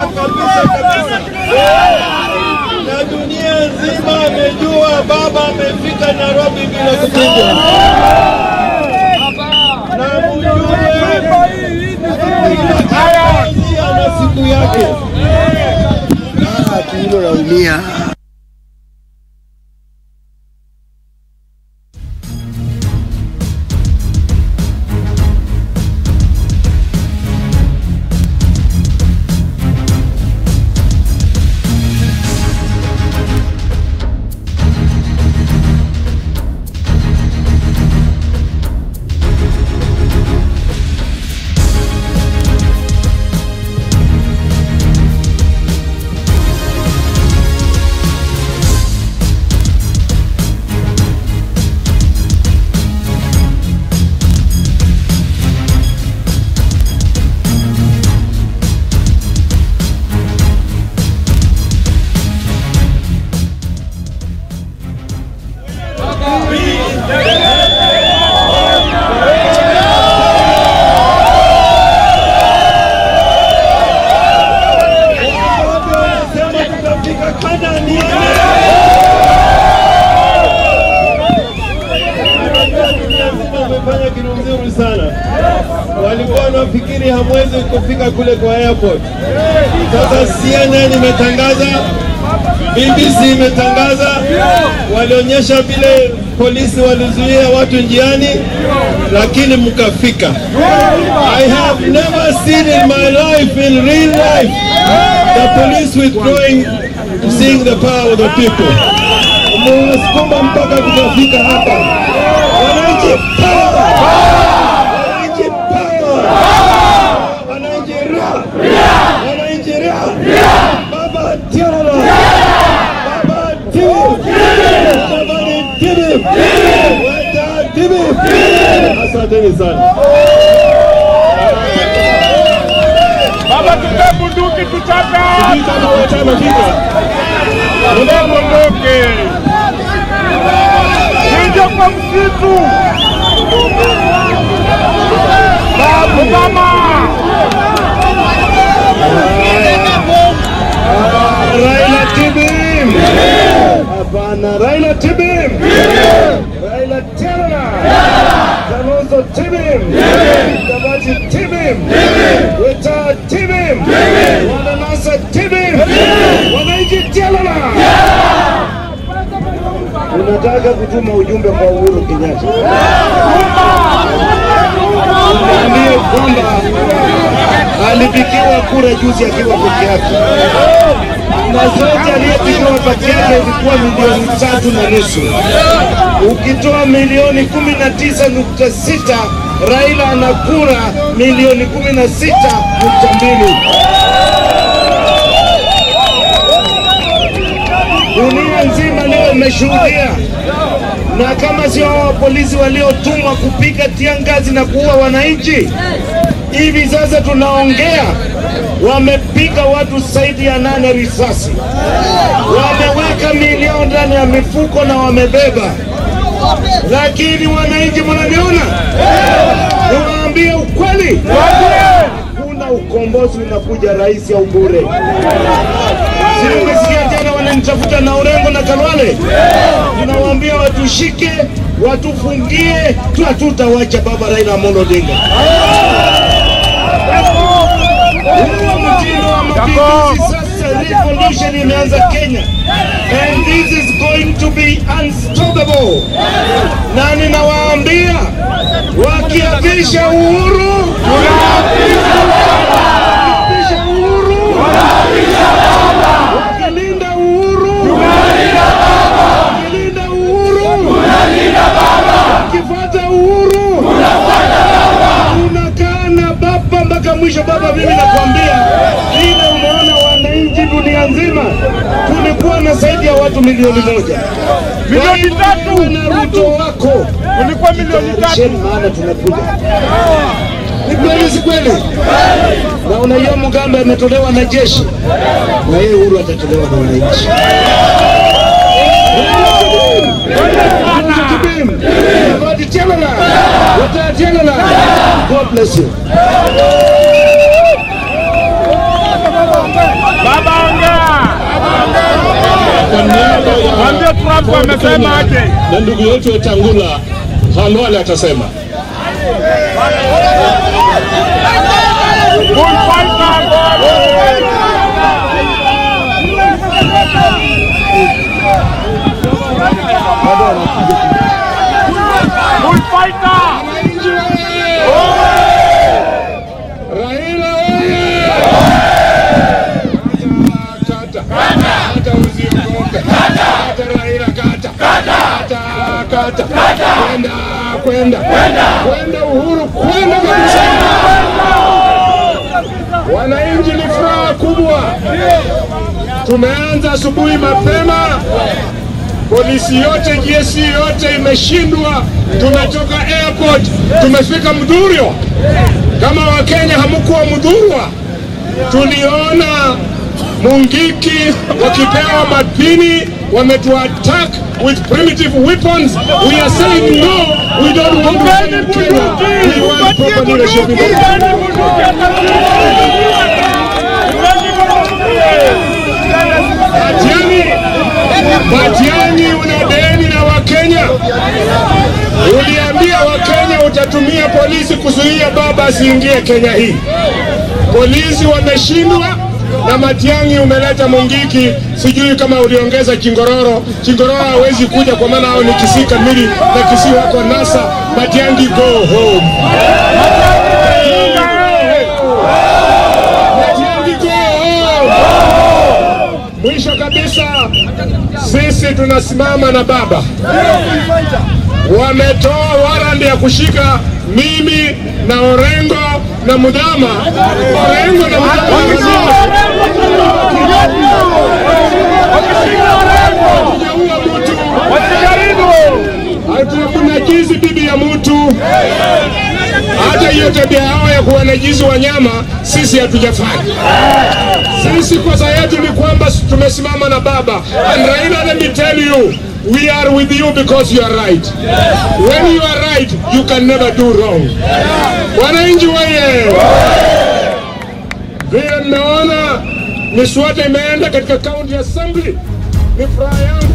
kabisa kabisa, na dunia nzima amejua baba amefika Nairobi bila kupigwa, na mjue kila kiongozi ana siku yake. Hilo naumia. Watu wanasema tutafika Kanaani. Dunia nzima wamefanya kitu nzuri sana. Walikuwa wanafikiri hamwezi kufika kule kwa airport. Sasa CNN imetangaza, BBC imetangaza, walionyesha vile polisi walizuia watu njiani, lakini mkafika. I have never seen in my life, in real life, the police withdrawing, seeing the power of the people. Mmewasukuma mpaka tukafika hapa. Wananchi power! Wananchi power! Wananchi ra! Wananchi ra! Baba Tiara! Baba Tibu! Baba ni Tibu! Weta Tibu! Asanteni sana. Baba, tupe bunduki tuchape Sijui kama wote wamefika. tupe bunduki, ingia kwa msitu. Babu mama, Raila Tibim! Hapana, Raila Tibim! Raila tena! Kalonzo Tibim! Mudavadi Tibim! Weta Tibim! Wananasa Tibim! Wananchi tena! Tunataka kutuma ujumbe kwa Uhuru Kenyatta. Mwambie kwamba alipigiwa kura juzi akiwa peke yake na zote aliyepigiwa peke yake ilikuwa milioni tatu na nusu. Ukitoa milioni kumi na tisa nukta sita Raila ana kura milioni kumi na sita nukta mbili. Dunia nzima leo imeshuhudia, na kama sio hao polisi waliotumwa kupiga tiangazi na kuua wananchi, hivi sasa tunaongea, wamepiga watu zaidi ya nane risasi, wameweka milioni ndani ya mifuko na wamebeba. Lakini wananchi, mnaniona, niwaambie ukweli, kuna ukombozi unakuja, rais au bure. Si umesikia jana wananitafuta na Orengo na Kalwale, tunawaambia watushike, watufungie, tu hatutawacha baba Raila Amolo Odinga. Huo mtindo wa mapinduzi sasa, revolution imeanza Kenya, and this is going to be unstoppable. Na ninawaambia wakiapisha uhuru, wakiapisha uhuru, wakilinda uhuru, wakilinda uhuru, wakifuata uhuru, unakaa na baba mpaka mwisho. Baba, mimi nakwambia vile umeona wananchi dunia nzima, tulikuwa na zaidi ya watu milioni moja Milioni tatu. Wewe na Ruto wako ulikuwa milioni tatu. Jitayarishe, maana tunakuja. Ni kweli, si kweli? Na unaiyo Mugambe ametolewa na jeshi, na yeye Uhuru atatolewa na wananchi. Mudavadi Chelala, Weta Chelala. God bless you. babu amesema aje? na ndugu yetu Wetangula Halwale atasema. Bullfighter. Bullfighter. Raila oye! Kata, kata usiogope. Kata Raila kata. Kata, kata. Kwenda, kwenda. Kwenda Uhuru, kwenda kabisa. Wananchi ni furaha kubwa. Tumeanza asubuhi mapema, polisi yote, GSC yote imeshindwa. Tumetoka airport, tumefika Mudhurio. Kama Wakenya hamkuwa Mudhurwa, tuliona Mungiki wakipewa mapini, wametuattack with primitive weapons. We are saying no, we don't want to stay in Kenya. We want proper leadership in Kenya. Matiang'i, Matiang'i una deni na Wakenya. Uliambia Wakenya utatumia polisi kuzuia baba asiingie Kenya hii. Polisi wameshindwa na Matiang'i umeleta Mungiki, sijui kama uliongeza Chingororo. Chingororo hawezi kuja kwa maana hao ni Kisii kamili na Kisii wako NASA. Matiang'i go home. Matiang'i go home. Mwisho kabisa, sisi tunasimama na baba. Wametoa warandi ya kushika mimi na Orengo na Mudhama. Orengo na Mudhama hatujaua mtu, hatunajizi bibi ya mtu. Hata hiyo tabia yao ya kuwanajizi wanyama sisi hatujafanya. Sisi kosa yetu ni kwamba tumesimama na baba. And Raila, let me tell you, we are with you because you are right. When you are right, you can never do wrong. Wananchi weye, vile mmeona miswada imeenda katika county assembly, ni furaha yangu.